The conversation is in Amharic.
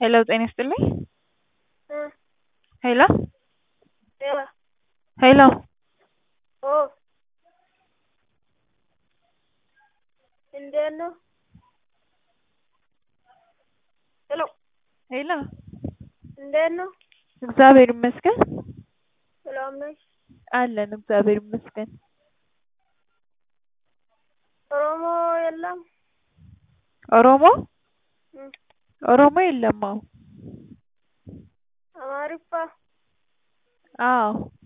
ሄሎ ጤና ይስጥልኝ እ ሄሎ ሄሎ ሄሎ ኦ እንዴት ነው? ሄሎ ሄሎ እንዴት ነው? እግዚአብሔር ይመስገን ሰላም ነሽ? አለን እግዚአብሔር ይመስገን። ኦሮሞ የለም? ኦሮሞ እ ኦሮሞ የለም አዎ አማሪፋ አዎ